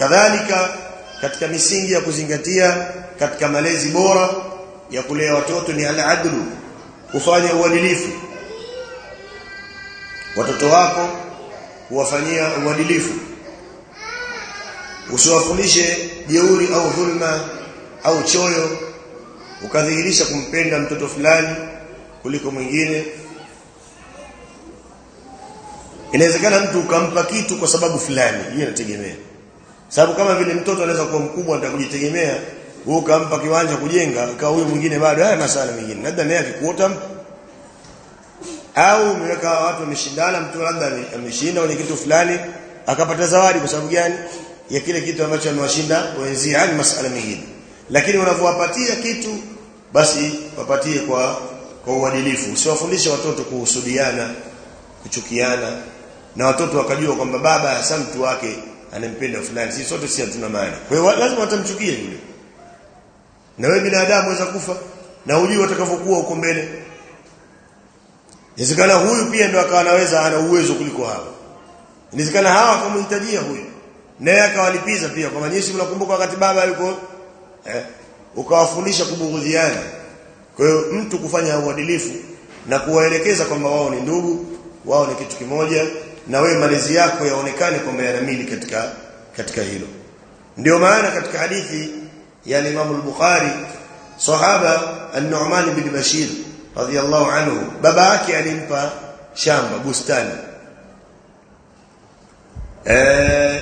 kadhalika katika misingi ya kuzingatia katika malezi bora ya kulea watoto ni al-adlu kufanya uadilifu watoto wako kuwafanyia uadilifu usiwafundishe jeuri au dhulma au choyo ukadhihirisha kumpenda mtoto fulani kuliko mwingine inawezekana mtu ukampa kitu kwa sababu fulani hiyo inategemea sababu kama vile mtoto anaweza kuwa mkubwa atakujitegemea wewe ukampa kiwanja kujenga ikawa huyo mwingine bado haya masala mengine labda naye akikuota au umeweka watu wameshindana mtu labda ameshinda kwenye kitu fulani akapata zawadi kwa sababu gani ya kile kitu ambacho amewashinda wenzie yani masala mengine lakini unavyowapatia kitu basi wapatie kwa kwa uadilifu usiwafundishe watoto kuhusudiana kuchukiana na watoto wakajua kwamba baba hasa mtu wake anampenda fulani sisi sote si hatuna maana kwa hiyo lazima watamchukie yule na wewe binadamu waweza kufa na hujui watakavyokuwa huko mbele inawezekana huyu pia ndo akawa anaweza ana uwezo kuliko hawa inawezekana hawa wakamhitajia huyu naye akawalipiza pia kwa nyinyi mnakumbuka wakati baba yuko eh ukawafundisha kubughudhiana kwa hiyo mtu kufanya uadilifu na kuwaelekeza kwamba wao ni ndugu wao ni kitu kimoja na wewe malezi yako yaonekane kwamba yanamili katika katika hilo ndio maana katika hadithi ya Imam al-Bukhari sahaba an-Nu'man bin Bashir radhiyallahu anhu baba yake alimpa shamba bustani eh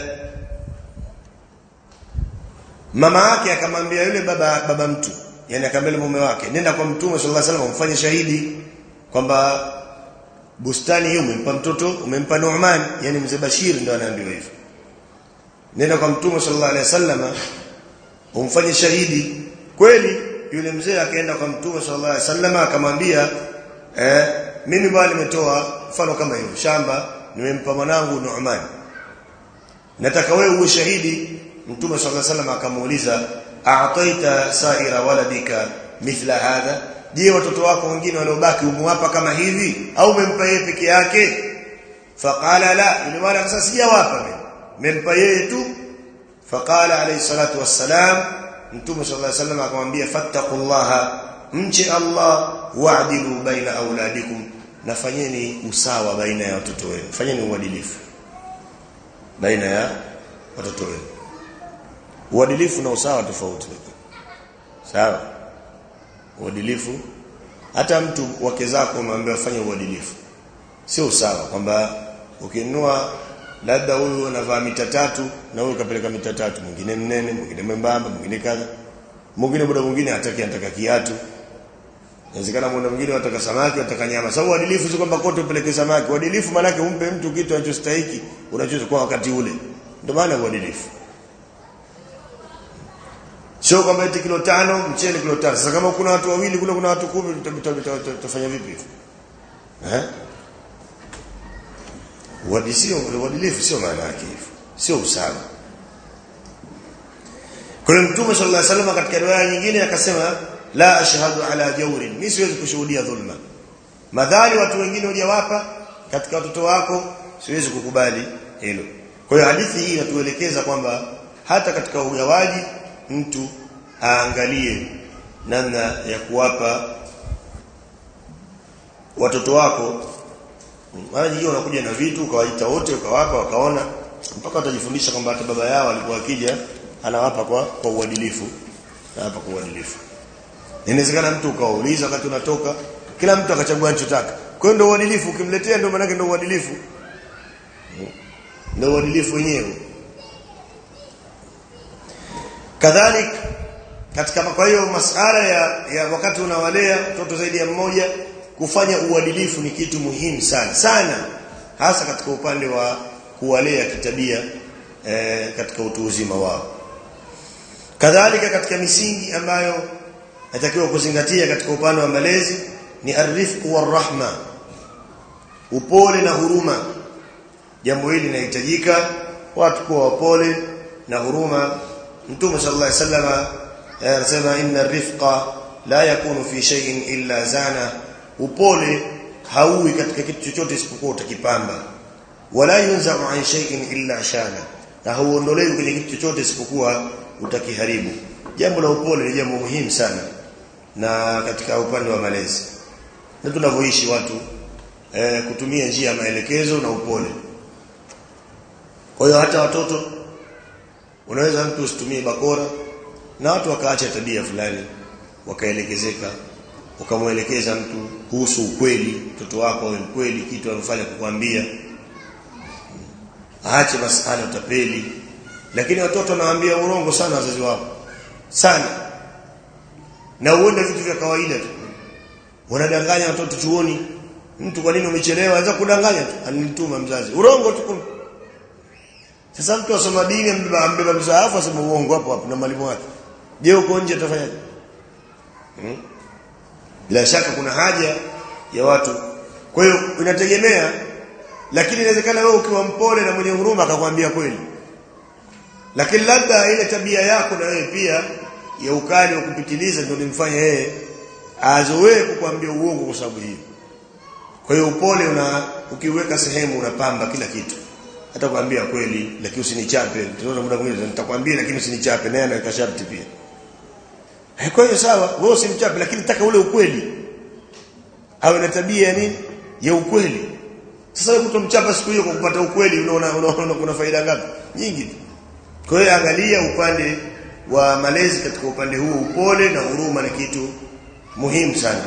mama yake akamwambia yule baba baba mtu yani akamwambia mume wake nenda kwa mtume sallallahu alaihi wasallam umfanye shahidi kwamba bustani hiyo umempa mtoto umempa Nu'man yani mzee Bashir ndio anaambiwa hivyo nenda kwa mtume sallallahu alaihi wasallam umfanye shahidi kweli yule mzee akaenda kwa mtume sallallahu alaihi wasallam akamwambia eh mimi bwana nimetoa mfano kama hiyo shamba nimempa mwanangu Nu'man nataka wewe uwe shahidi mtume sallallahu alaihi wasallam akamuuliza a'taita sa'ira waladika mithla hadha je watoto wako wengine waliobaki umewapa kama hivi au umempa yeye peke yake faqala la yule bwana akasema sijawapa mimi nimempa yeye tu faqala alayhi salatu wassalam mtume sallallahu alayhi wasallam akamwambia fattaqullaha mche Allah wa'dilu baina auladikum nafanyeni usawa baina ya watoto wenu fanyeni uadilifu baina ya watoto wenu uadilifu na usawa tofauti sawa uadilifu hata mtu wake zako umeambiwa fanya uadilifu sio sawa kwamba ukinunua labda huyu anavaa mita tatu na huyu kapeleka mita tatu mwingine mnene mwingine mwembamba mwingine kadha mwingine muda mwingine hataki anataka kiatu inawezekana muda mwingine anataka samaki anataka nyama sababu uadilifu sio kwamba kote upeleke samaki uadilifu maana yake umpe mtu kitu anachostahili unachochukua wakati ule ndio maana uadilifu sio kwamba eti kilo tano mchele kilo tano sasa kama kuna watu wawili kule kuna watu kumi tutafanya vipi hivyo eh uadilifu uadilifu sio maana yake hivyo sio usawa kuna mtume sallallahu alaihi wasallam katika riwaya nyingine akasema la ashhadu ala jawrin mimi siwezi kushuhudia dhulma madhali watu wengine hujawapa katika watoto wako siwezi kukubali hilo kwa hiyo hadithi hii inatuelekeza kwamba hata katika ugawaji mtu aangalie namna ya kuwapa watoto wako mara nyingine unakuja na vitu ukawaita wote ukawapa wakaona mpaka watajifundisha kwamba hata baba yao alikuwa akija anawapa kwa kwa uadilifu hapa kwa uadilifu inawezekana mtu ukauliza wakati unatoka kila mtu akachagua anachotaka kwa hiyo ndio uadilifu ukimletea ndio maana ndio uadilifu ndio uadilifu wenyewe kadhalik katika kwa hiyo masala ya, ya wakati unawalea mtoto zaidi ya mmoja kufanya uadilifu ni kitu muhimu sana sana hasa katika upande wa kuwalea kitabia e, katika utu uzima wao kadhalika katika misingi ambayo natakiwa kuzingatia katika upande wa malezi ni arifqu warahma upole na huruma jambo hili linahitajika watu kuwa wapole na huruma mtume sallallahu alaihi wasallam anasema inna rifqa la yakunu fi shay'in illa zana upole hauwi katika kitu chochote isipokuwa utakipamba wala yunza'u an shay'in illa shana na hauondolewi kwenye kitu chochote isipokuwa utakiharibu jambo la upole ni jambo muhimu sana na katika upande wa malezi na tunavyoishi watu eh, kutumia njia ya maelekezo na upole kwa hiyo hata watoto unaweza mtu usitumie bakora na watu wakaacha tabia fulani wakaelekezeka ukamwelekeza mtu kuhusu ukweli mtoto wako awe mkweli kitu anafanya kukwambia aache masala utapeli lakini watoto wanawaambia urongo sana wazazi wao sana na uone vitu vya kawaida tu wanadanganya watoto chuoni mtu kwa nini umechelewa anaweza kudanganya tu anituma mzazi urongo tu sasa mtu asoma dini ambeba ambeba msaafu asema uongo hapo hapo na mwalimu wake je uko nje atafanyaje hmm? bila shaka kuna haja ya watu kwa hiyo inategemea lakini inawezekana wewe ukiwa mpole na mwenye huruma akakwambia kweli lakini labda ile tabia yako na wewe pia ya ukali wa kupitiliza ndio nimfanye yeye azoee kukwambia uongo kwa sababu hiyo kwa hiyo upole una ukiweka sehemu unapamba kila kitu hata kuambia kweli lakini usinichape tunaona muda mwingine nitakwambia lakini usinichape naye anaweka sharti pia kwa hiyo sawa wewe usimchape lakini taka ule ukweli awe na tabia ya nini ya ukweli sasa wewe kutomchapa siku hiyo kwa kupata ukweli unaona unaona kuna faida ngapi nyingi tu kwa hiyo angalia upande wa malezi katika upande huu upole na huruma ni kitu muhimu sana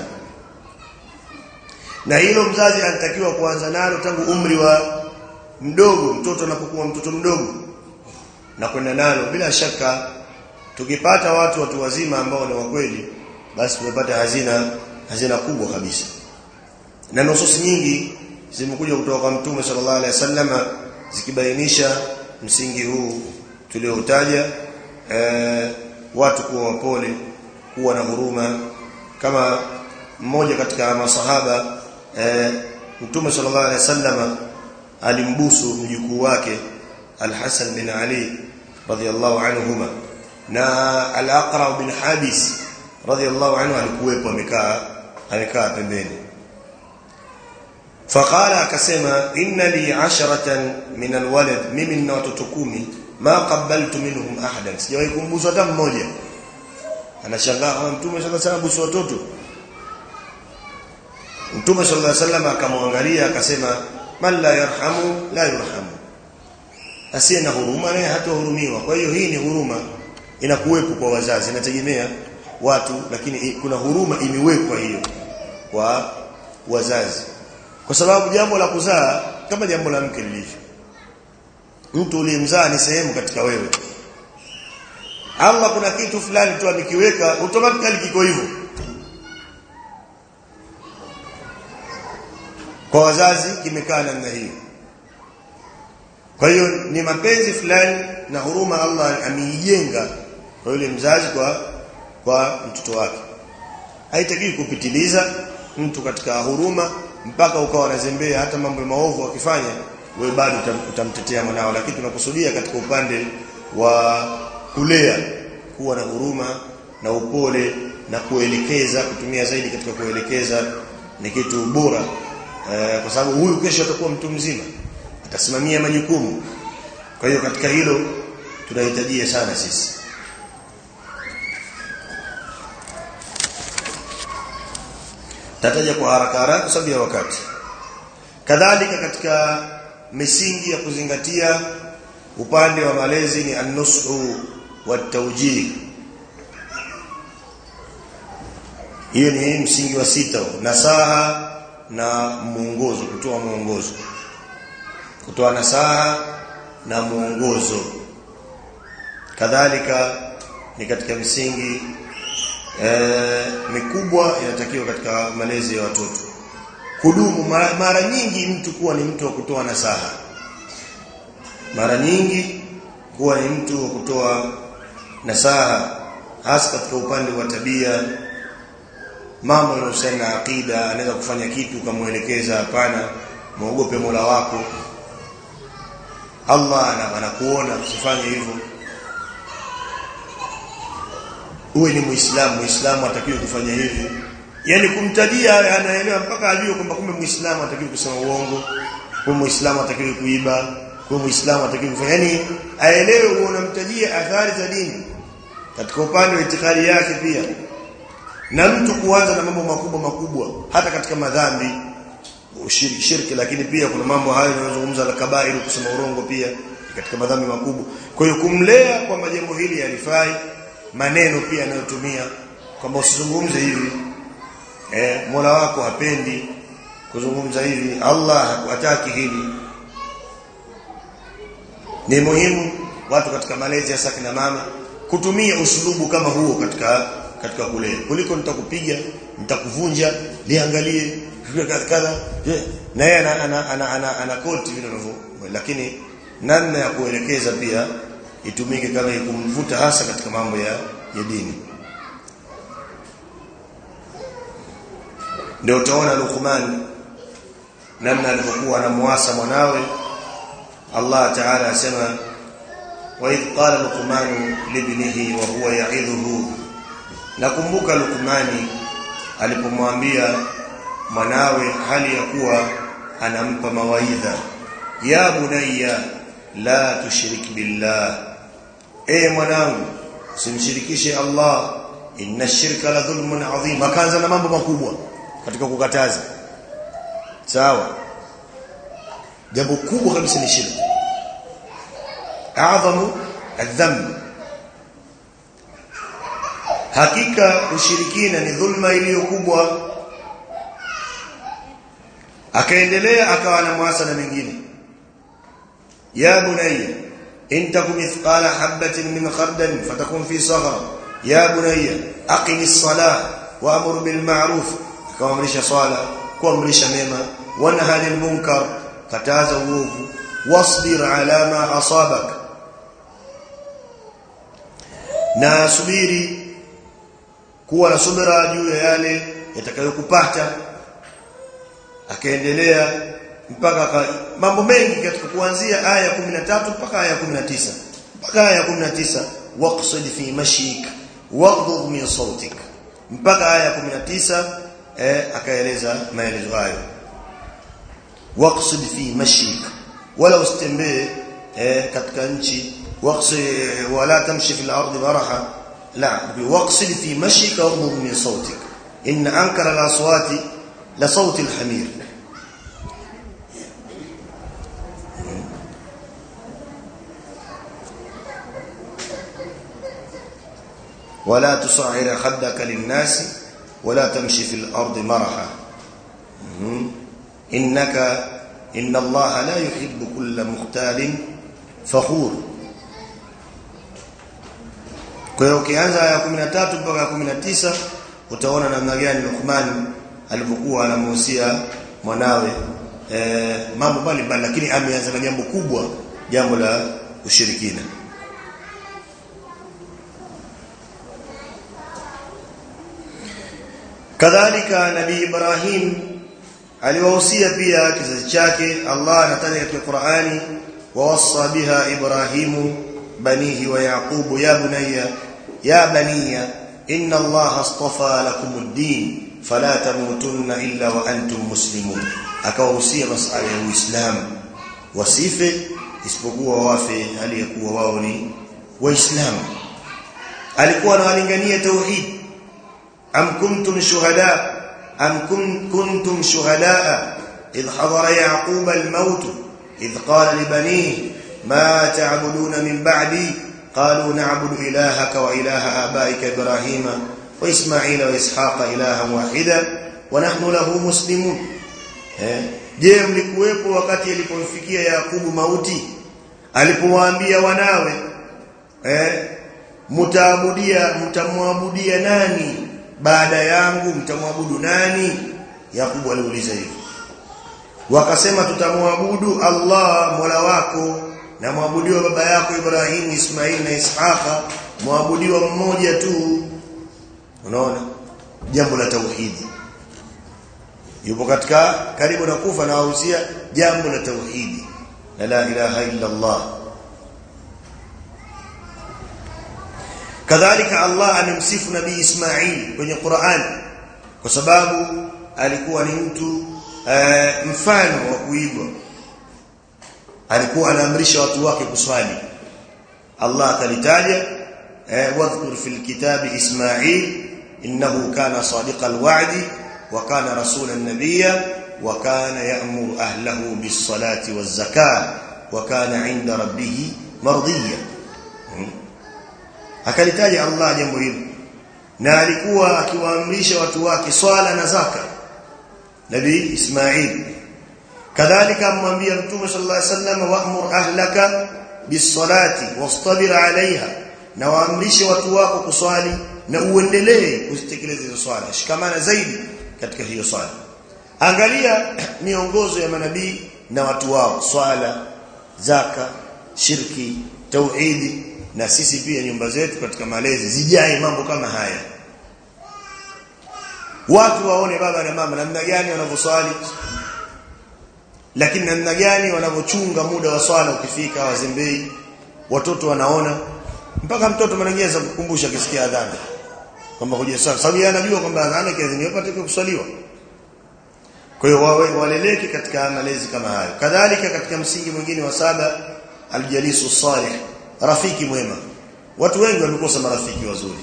na hilo mzazi anatakiwa kuanza nalo tangu umri wa mdogo mtoto anapokuwa mtoto mdogo na kwenda nalo bila shaka tukipata watu watu wazima ambao ni wakweli basi tumepata hazina hazina kubwa kabisa na nusus nyingi zimekuja kutoka kwa mtume sallallahu alaihi wasallam zikibainisha msingi huu tulioutaja e, watu kuwa wapole kuwa na huruma kama mmoja katika masahaba e, mtume sallallahu alaihi wasallam alimbusu mjukuu wake Al-Hasan bin Ali radhiyallahu anhuma na Al-Aqra bin Habis radhiyallahu anhu alikuwepo amekaa amekaa pembeni faqala akasema inna li 'asharatan min alwalad mimi nina watoto kumi ma qabbaltu minhum ahadan sijawahi kumbusu hata mmoja anashangaa kama mtume sallallahu alaihi wasallam busu watoto mtume sallallahu alaihi wasallam akamwangalia akasema man la yarhamu la yurhamu asiye na huruma naye hatahurumiwa kwa hiyo hii ni huruma inakuwepo kwa wazazi inategemea watu lakini kuna huruma imewekwa hiyo kwa wazazi kwa sababu jambo la kuzaa kama jambo la mke lilivyo mtu uliyemzaa ni sehemu katika wewe Allah kuna kitu fulani tu amekiweka automatically kiko hivyo kwa wazazi kimekaa namna hiyo kwa hiyo ni mapenzi fulani na huruma Allah ameijenga kwa yule mzazi kwa kwa mtoto wake haitakiwi kupitiliza mtu katika huruma mpaka ukawa unazembea hata mambo maovu akifanya wewe bado utamtetea mwanao lakini tunakusudia katika upande wa kulea kuwa na huruma na upole na kuelekeza kutumia zaidi katika kuelekeza ni kitu bora e, kwa sababu huyu kesho atakuwa mtu mzima atasimamia majukumu kwa hiyo katika hilo tunahitajia sana sisi tataja kwa haraka haraka kwa sababu ya wakati kadhalika katika misingi ya kuzingatia upande wa malezi ni an-nusu wa tawjih hiyo ni msingi wa sita nasaha na muongozo kutoa muongozo kutoa nasaha na muongozo kadhalika ni katika msingi e, mikubwa inatakiwa katika malezi ya watoto kudumu mara, mara nyingi mtu kuwa ni mtu wa kutoa nasaha mara nyingi kuwa ni mtu wa kutoa nasaha hasa katika upande wa tabia mambo yanayohusiana na akida anaweza kufanya kitu ukamwelekeza hapana muogope Mola wako Allah anakuona usifanye hivyo uwe ni muislamu muislamu atakiwa kufanya hivi yani kumtajia anaelewa mpaka ajue kwamba kumbe muislamu atakiwa kusema uongo kumbe muislamu atakiwa kuiba kwa muislamu atakiwa kufanya yani aelewe unamtajia athari za dini katika upande wa itikadi yake pia na mtu kuanza na mambo makubwa makubwa hata katika madhambi ushiriki shirki lakini pia kuna mambo hayo yanayozungumza la kabairu kusema urongo pia katika madhambi makubwa kwa hiyo kumlea kwamba jambo hili halifai maneno pia anayotumia kwamba usizungumze hivi eh Mola wako hapendi kuzungumza hivi Allah hataki hili ni muhimu watu katika malezi ya sakina mama kutumia usulubu kama huo katika katika kulea kuliko nitakupiga nitakuvunja liangalie kadha na yeye ana ana ana, ana, ana koti vile unavyo lakini namna ya kuelekeza pia itumike kama kumvuta hasa katika mambo ya, ya dini ndio utaona Luqman namna alivyokuwa anamuasa mwanawe Allah Ta'ala asema wa idh qala Luqman libnihi wa huwa ya'idhuhu nakumbuka Luqmani alipomwambia mwanawe hali ya kuwa anampa mawaidha ya bunayya la tushrik billah e mwanangu simshirikishe Allah inna shirka la dhulmun adhim akaanza na mambo makubwa katika kukataza sawa jambo kubwa kabisa ni shirki adhamu adhamb hakika ushirikina ni dhulma iliyo kubwa akaendelea akawa na mwasa na mengine ya bunayya in takum mithqala habatin min khardal fatakun fi saghra ya bunayya aqim as-salah wa'mur bil ma'ruf akaamrisha swala kuamrisha mema wanha 'anil munkar kataza uovu wasbir 'ala ma asabak na subiri kuwa na subira juu ya yale yatakayokupata akaendelea mpaka mambo mengi katika kuanzia aya ya 13 mpaka aya ya 19 mpaka aya ya 19 waqsid fi mashik waghdud min sautik mpaka aya ya 19 eh akaeleza maelezo hayo waqsid fi mashik wala usitembee eh katika nchi waqsid wala tamshi fil ardi maraha la waqsid fi mashik waghdud min sautik in ankara al aswati la sauti al hamir ولا تصعر خدك للناس ولا تمشي في الأرض مرحا إنك إن الله لا يحب كل مختال فخور kwa hiyo ukianza aya 13 mpaka 19 utaona namna gani Luqman alivyokuwa anamuhusia mwanawe e, mambo mbalimbali lakini ameanza na jambo kubwa jambo la ushirikina kadhalika nabii Ibrahim aliwahusia pia kizazi chake Allah anataja katika Qur'ani wawassa biha Ibrahimu banihi wa Yaqubu ya bunayya ya baniya inna Allah astafa lakumud-din fala tamutunna illa wa antum muslimun akawahusia masala ya Uislamu wasife isipokuwa wafe hali ya kuwa wao ni waislamu alikuwa analingania tauhid am kuntum shuhada am kuntum shuhada idh hadara yaqub al-maut idh qala li banihi ma ta'buduna min ba'di qalu na'budu ilahaka wa ilaha abaika ibrahima wa isma'ila wa ishaqa ilahan wahida wa nahnu lahu muslimun eh je mlikuwepo wakati alipomfikia yakubu mauti alipowaambia wanawe eh mtaabudia mtamwabudia nani baada yangu mtamwabudu nani Yakubu aliuliza hivyo wakasema tutamwabudu Allah Mola wako na mwabudiwa baba yako Ibrahim Ismail na Ishaqa mwabudiwa mmoja tu unaona jambo la tauhidi yupo katika karibu na kufa na wahusia jambo la tauhidi la la ilaha illa Allah kadhalika Allah amemsifu nabii Ismail kwenye Qur'an kwa sababu alikuwa ni mtu uh, mfano wa kuigwa alikuwa anaamrisha watu wake kuswali Allah akalitaja eh, wadhkur fil kitabi Ismail innahu kana sadiqal wa'di wa kana rasulan nabiyya wa kana ya'muru ahlahu bis salati waz zakah wa kana 'inda rabbih mardiyya akalitaja Allah jambo hilo na alikuwa akiwaamrisha watu wake swala na zaka nabii Ismail kadhalika amwambia mtume sallallahu alaihi wasallam wa'mur ahlaka bis-salati wastabir 'alayha na waamrishe watu wako kuswali na uendelee kuzitekeleza hizo swala shikamana zaidi katika hiyo swala angalia miongozo ya manabii na watu wao swala zaka shirki tauhidi na sisi pia nyumba zetu katika malezi zijae mambo kama haya watu waone baba na mama namna gani wanavyoswali lakini namna gani wanavyochunga muda wa swala ukifika wazembei watoto wanaona mpaka mtoto mwananyeza kukumbusha akisikia adhana kwamba kuja swala sababu yeye anajua kwamba adhana kiadhini yapate kuswaliwa kwa hiyo wawe waleleke katika malezi kama hayo kadhalika katika msingi mwingine wa saba aljalisu salih rafiki mwema watu wengi wamekosa marafiki wazuri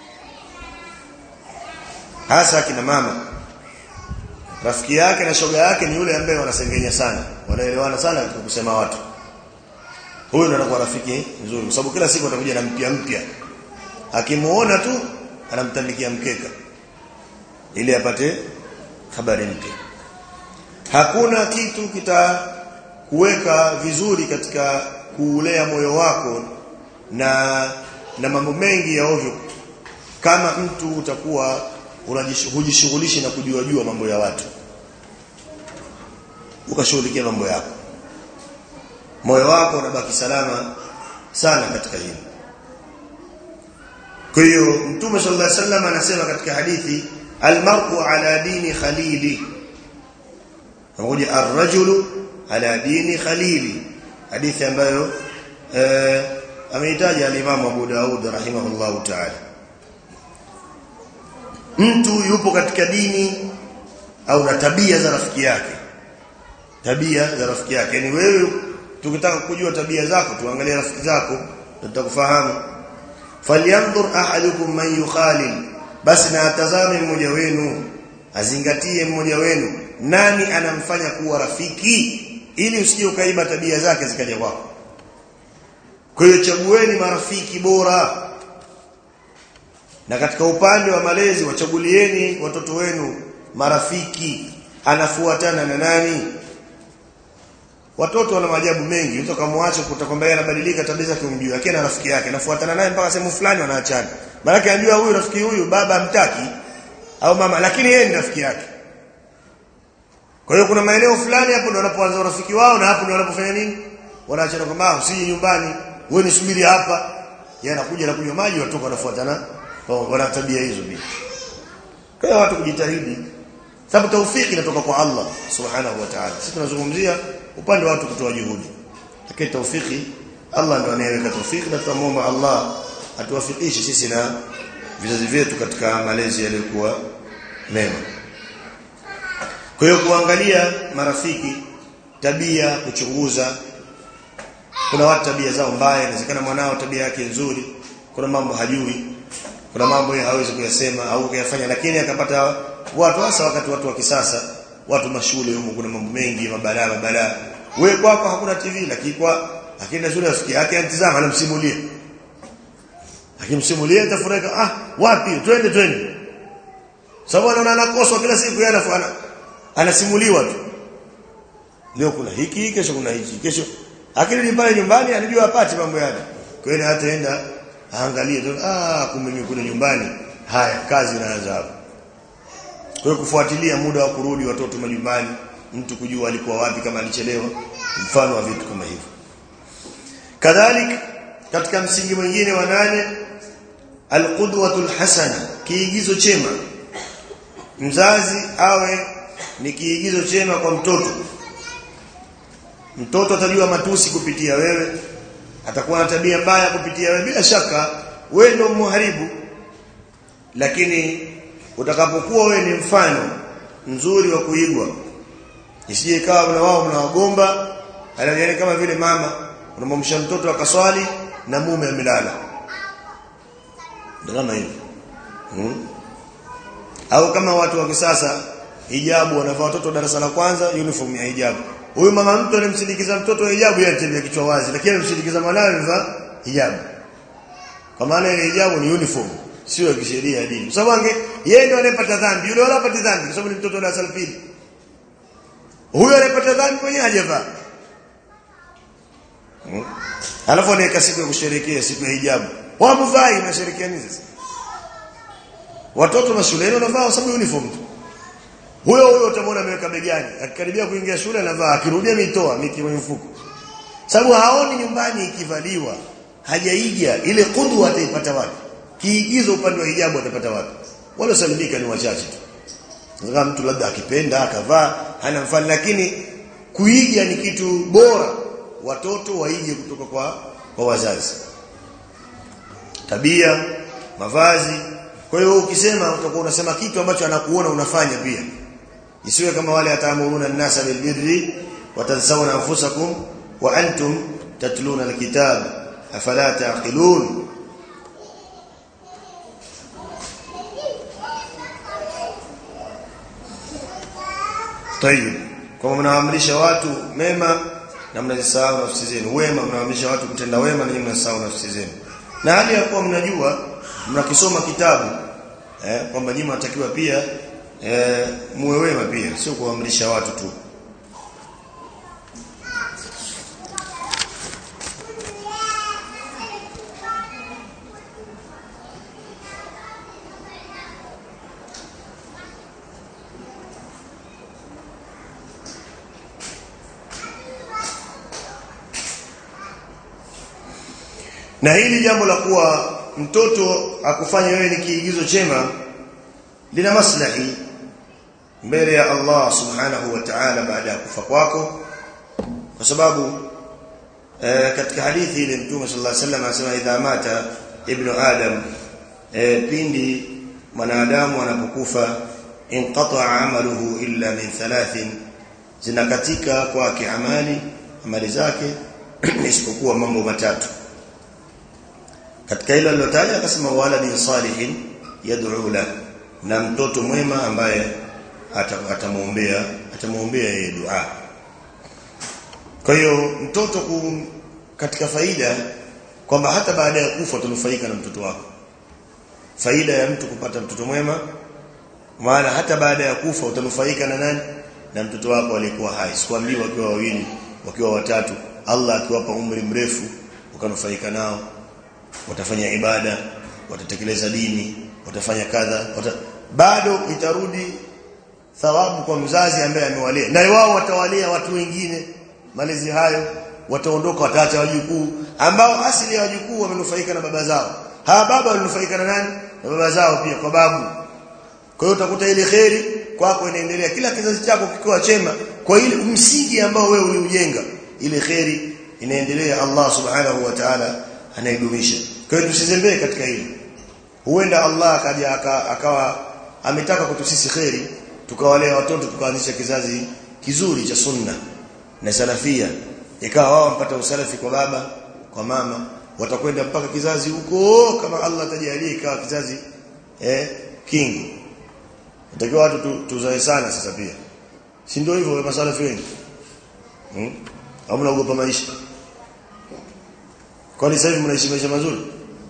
hasa akina mama rafiki yake na shoga yake ni yule ambaye wanasengenya sana wanaelewana sana katika kusema watu huyo ndo anakuwa rafiki nzuri kwa sababu kila siku atakuja na mpya mpya akimuona tu anamtandikia mkeka ili apate habari mpya hakuna kitu kitakuweka vizuri katika kuulea moyo wako na na mambo mengi ya ovyo kama mtu utakuwa hujishughulishi na kujua jua mambo ya watu ukashughulikia mambo yako moyo wako unabaki salama sana katika hili kwa hiyo mtume sallallahu alaihi wasallam anasema katika hadithi almar'u ala dini khalili pamoja ar-rajulu ala dini khalili hadithi ambayo eh, ameitaja al-Imam Abu Daud rahimahullahu ta'ala mtu yupo katika dini au na tabia za rafiki yake tabia za rafiki yake yani wewe tukitaka kujua tabia zako tuangalie rafiki zako tutakufahamu falyanzur ahadukum man yukhalil basi na atazame mmoja wenu azingatie mmoja wenu nani anamfanya kuwa rafiki ili usije ukaiba tabia zake zikaja kwako kwa hiyo chagueni marafiki bora na katika upande wa malezi wachagulieni watoto wenu marafiki anafuatana na nani watoto wana maajabu mengi mtu akamwacha kutakwambia yeye anabadilika tabia zake umjui lakini na rafiki yake anafuatana naye mpaka sehemu fulani wanaachana maana anajua huyu rafiki huyu baba mtaki au mama lakini yeye ni rafiki yake kwa hiyo kuna maeneo fulani hapo ndio wanapoanza urafiki wao na hapo ndio wanapofanya nini wanaachana kwamba usije nyumbani wewe nisubiri hapa yeye anakuja na kunywa maji watoka wanafuatana wana tabia hizo pia kwa hiyo watu kujitahidi sababu taufiki inatoka kwa Allah subhanahu wa ta'ala sisi tunazungumzia upande wa watu kutoa juhudi lakini taufiki Allah ndo anayeweka taufiki na tunamuomba Allah atuwafikishe sisi na vizazi vyetu katika malezi yaliyokuwa mema kwa hiyo kuangalia marafiki tabia kuchunguza kuna watu tabia zao mbaya inawezekana mwanao tabia yake nzuri kuna mambo hajui kuna mambo yeye hawezi kuyasema au kuyafanya lakini akapata watu hasa wakati watu wa kisasa watu mashule huko kuna mambo mengi mabalaa mabalaa wewe kwako hakuna TV lakini kwa lakini shule rafiki yake antizama anamsimulia akimsimulia atafurika ah wapi twende twende sababu anaona anakoswa kila siku yeye anafanya anasimuliwa tu leo kuna hiki kesho kuna hichi kesho akili pale nyumbani anajua apate mambo yake kwa hiyo hataenda aangalie tu ah kumbe mimi kule nyumbani haya kazi inaanza hapo kwa hiyo kufuatilia muda wa kurudi watoto majumbani mtu kujua alikuwa wapi kama alichelewa mfano wa vitu kama hivyo kadhalika katika msingi mwingine wa nane alqudwatul hasana kiigizo chema mzazi awe ni kiigizo chema kwa mtoto mtoto atajua matusi kupitia wewe atakuwa na tabia mbaya kupitia wewe bila shaka wewe ndio mharibu lakini utakapokuwa wewe ni mfano mzuri wa kuigwa isije ikawa na wao mnawagomba yani kama vile mama unamwamsha mtoto akaswali na mume amelala ndio kama hivyo hmm? au kama watu wa kisasa hijabu wanavaa watoto darasa la kwanza uniform ya hijabu huyu mama mtu alimsindikiza mtoto hijabu yeye anatembea kichwa wazi lakini alimsindikiza mwanawe amevaa hijabu kwa maana ile hijabu ni uniform sio ya kisheria ya dini kwa sababu ange yeye ndio anayepata dhambi yule wala hapati dhambi kwa sababu ni mtoto wa darasa la pili huyo anayepata dhambi mwenyewe hajavaa hmm? alafu anaweka siku ya kusherehekea siku ya hijabu wamvai masherekea nini sasa watoto mashuleni wanavaa sababu uniform tu huyo huyo utamwona ameweka begani akikaribia kuingia shule anavaa akirudia mitoa miki kwenye mfuko sababu haoni nyumbani ikivaliwa hajaiga ile kudwa ataipata wapi kiigizo upande wa hijabu atapata wapi wala salimika ni wachache tu kama mtu labda akipenda akavaa hana mfano lakini kuiga ni kitu bora watoto waige kutoka kwa kwa wazazi tabia mavazi kwa hiyo ukisema utakuwa unasema kitu ambacho anakuona unafanya pia isiwe kama wale ataamuruna an-nasa bilbirri watansawna anfusakum wa antum tatluna alkitab afala taqilun طيب kama mnaamrisha watu mema na mnazisahau nafsi zenu wema mnaamrisha watu kutenda wema na mnasahau nafsi zenu na hali ya kuwa mnajua mnakisoma kitabu eh kwamba nyinyi mnatakiwa pia eh muwe wema pia sio kuamrisha watu tu na hili jambo la kuwa mtoto akufanya wewe ni kiigizo chema lina maslahi mbele ya Allah subhanahu wa ta'ala baada ya kufa kwako kwa sababu e, katika hadithi ile mtume sallallahu alaihi wasallam anasema idha mata ibnu adam e, pindi mwanadamu anapokufa inqata'a amaluhu illa min thalathin zinakatika kwake amali amali zake isipokuwa mambo matatu katika hilo alilotaja akasema waladin salihin yad'u la na mtoto mwema ambaye atamuombea atamuombea yeye dua kwa hiyo mtoto ku, katika faida kwamba hata baada ya kufa tunufaika na mtoto wako faida ya mtu kupata mtoto mwema maana hata baada ya kufa utanufaika na nani na mtoto wako aliyekuwa hai sikwambii wakiwa wawili wakiwa watatu Allah akiwapa umri mrefu ukanufaika nao watafanya ibada watatekeleza dini watafanya kadha wata... bado itarudi thawabu kwa mzazi ambaye amewalea na wao watawalea watu wengine malezi hayo wataondoka wataacha wajukuu ambao asili ya wajukuu wamenufaika na baba zao hawa baba walinufaika na nani na baba zao pia kwa babu kwa hiyo utakuta ile kheri kwako inaendelea kila kizazi chako kikiwa chema kwa ile msingi ambao wewe uliujenga ile kheri inaendelea Allah subhanahu wa ta'ala anaidumisha kwa hiyo tusizembee katika hili huenda Allah akaja akawa ametaka kwetu sisi kheri tukawalea watoto tukaanzisha kizazi kizuri cha sunna na salafia ikawa wao wampata usalafi kwa baba kwa mama watakwenda mpaka kizazi huko kama Allah atajalia ikawa kizazi eh king natakiwa watu tu, tuzae sana sasa pia si ndio hivyo wa masalafi wengi hmm? au mnaogopa maisha kwani sasa hivi mnaishi maisha mazuri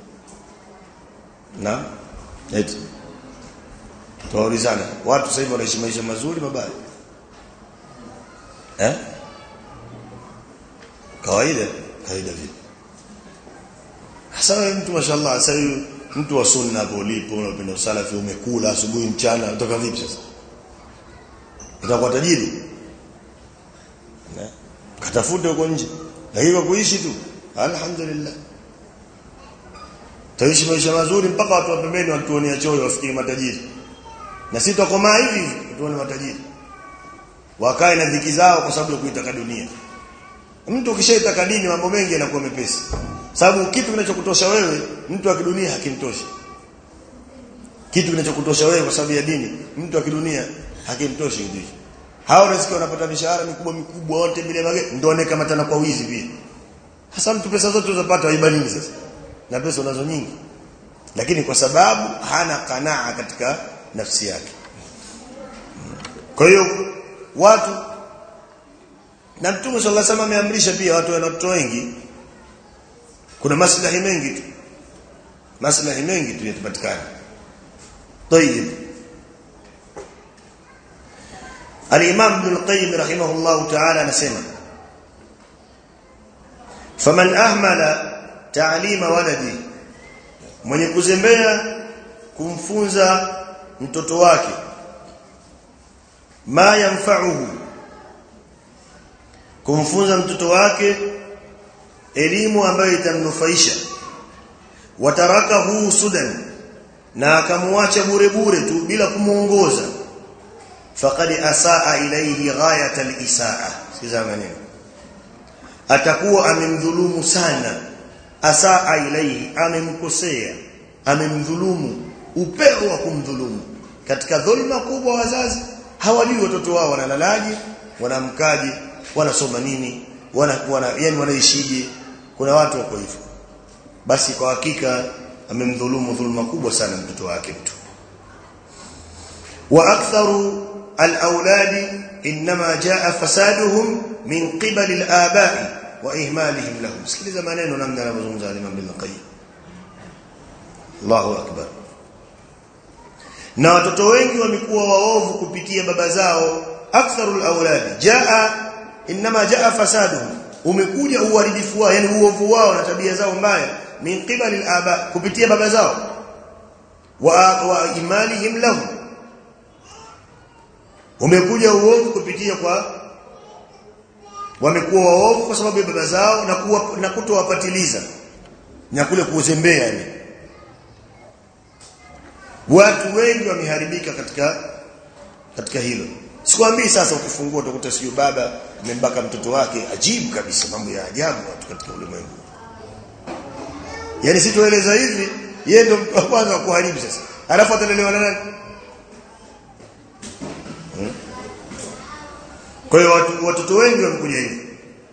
na eti tuwaulizana watu sasa hivi wanaishi maisha mazuri mabaya eh kawaida kawaida vipi hasa mtu mashallah sasa hivi mtu wa sunna hapo ulipo unapenda usalafi umekula asubuhi mchana utoka vipi sasa utakuwa tajiri eh katafute huko nje lakini kwa kuishi tu alhamdulillah taishi maisha mazuri mpaka watu wa pembeni watuonea choyo wafikiri matajiri na sisi tutakomaa hivi tuone matajiri wakae na dhiki zao kwa sababu ya kuitaka dunia mtu ukishaitaka dini mambo mengi yanakuwa mepesi sababu kitu kinachokutosha wewe mtu wa kidunia hakimtoshi kitu kinachokutosha wewe kwa sababu ya dini mtu wa kidunia hakimtoshi hivi hao unasikia wanapata mishahara mikubwa mikubwa wote bila magari ndio wanekamatana kwa wizi pia hasa mtu pesa zote unazopata waiba nini sasa na pesa unazo nyingi lakini kwa sababu hana kanaa katika nafsi yake kwa hiyo watu na Mtume sallallahu alaihi wasallam ameamrisha pia watu wana watoto wengi kuna maslahi mengi tu maslahi mengi tu yatapatikana طيب الامام ابن القيم رحمه الله تعالى anasema faman ahmala ta'lima waladi mwenye kuzembea kumfunza mtoto wake ma yanfa'uhu kumfunza mtoto wake elimu ambayo itamnufaisha watarakahu sudan na akamwacha bure bure tu bila kumuongoza faqad asaa ilayhi ghayat al-isaa sikiza maneno atakuwa amemdhulumu sana asaa ilayhi amemkosea amemdhulumu upeo wa kumdhulumu katika dhulma kubwa wazazi hawajui watoto wao wanalalaje wanamkaje wanasoma nini wana, wana yani wanaishije kuna watu wako hivyo basi kwa hakika amemdhulumu dhulma kubwa sana mtoto wake mtu wa aktharu al-awladi inma jaa fasaduhum min qibal al-aba'i wa ihmalihim lahum sikiliza maneno namna anavyozungumza Imam Ibn Qayyim Allahu akbar na watoto wengi wamekuwa waovu kupitia baba zao aktharul awladi jaa inma jaa fasaduhum umekuja uharibifu wao yani uovu wao na tabia zao mbaya min qibali al-aba kupitia baba zao wa, wa imalihim lahum umekuja uovu kupitia kwa wamekuwa waovu kwa sababu ya baba zao na kuwa, na kutowapatiliza na kule kuzembea yani watu wengi wameharibika katika katika hilo sikwambii sasa ukifungua utakuta sio baba amembaka mtoto wake ajibu kabisa mambo ya ajabu watu katika ulimwengu yani sitoeleza hivi yeye ndo mtu wa kwanza kuharibu sasa alafu atalelewa na nani hmm? kwa hiyo watu, watoto wengi wamekuja hivi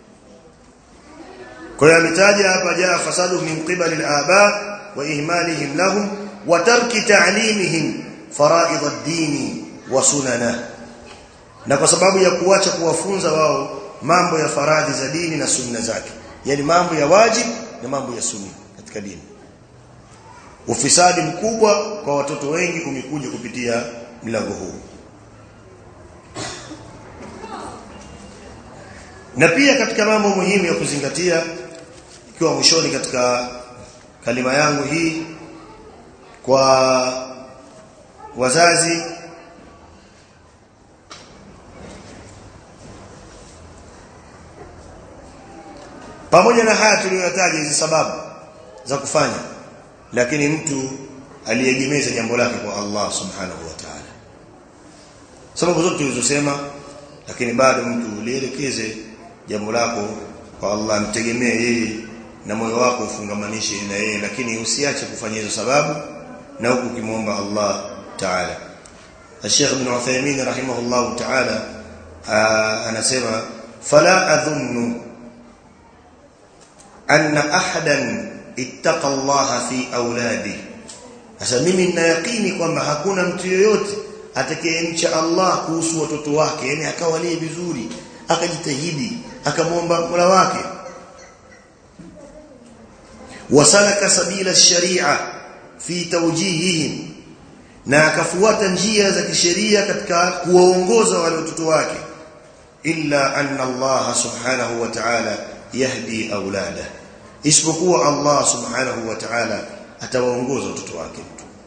kwa hiyo ametaja hapa jaa fasadu min qibali al-aba wa ihmalihim lahum wa tarki ta'limihim fara'id ad-din wa sunana na kwa sababu ya kuacha kuwafunza wao mambo ya faradhi za dini na sunna zake yani mambo ya wajib na mambo ya sunni katika dini ufisadi mkubwa kwa watoto wengi umekuja kupitia mlango huu na pia katika mambo muhimu ya kuzingatia ikiwa mwishoni katika kalima yangu hii kwa wazazi pamoja na haya tuliyotaja hizi sababu za kufanya lakini mtu aliegemeza jambo lake kwa Allah subhanahu wa ta'ala sababu zote tulizosema lakini bado mtu ulielekeze jambo lako kwa Allah mtegemee yeye na moyo wako ufungamanishe na yeye lakini usiache kufanya hizo sababu na huku ukimwomba Allah ta'ala Sheikh Ibn Uthaymeen rahimahullah ta'ala anasema fala adhunnu anna ahadan ittaqa Allah fi auladi sasa mimi nina yakini kwamba hakuna mtu yoyote atakayemcha Allah kuhusu watoto wake yani akawalie vizuri akajitahidi akamwomba Mola wake wasalaka sabila sharia fi tawjihihim na akafuata njia za kisheria katika kuwaongoza wale watoto wake illa anna Allah subhanahu wa ta'ala yahdi aulada isipokuwa Allah subhanahu wa ta'ala atawaongoza watoto wake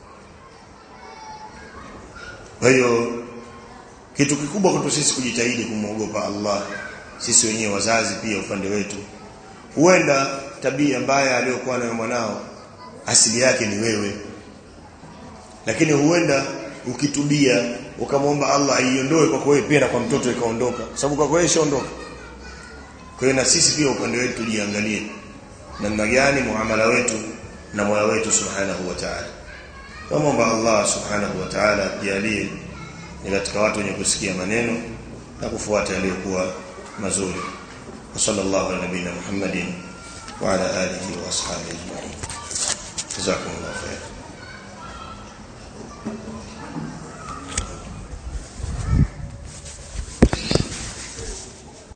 kwa hiyo kitu kikubwa kwetu sisi kujitahidi kumwogopa Allah sisi wenyewe wazazi pia upande wetu huenda tabia mbaya aliyokuwa nayo mwanao asili yake ni wewe lakini huenda ukitubia ukamwomba Allah aiondoe kwa wewe pia na kwa mtoto ikaondoka sababu kwa wewe ishaondoka kwa hiyo na sisi pia upande wetu tujiangalie namna gani muamala wetu na moyo wetu subhanahu wa ta'ala Tuomba Allah subhanahu wa ta'ala jalie ni katika watu wenye kusikia maneno na kufuata yaliyokuwa mazuri wa sallallahu ala nabina muhammadin wa ala alihi wa ashabihi ajma'in jazakumullahu khairan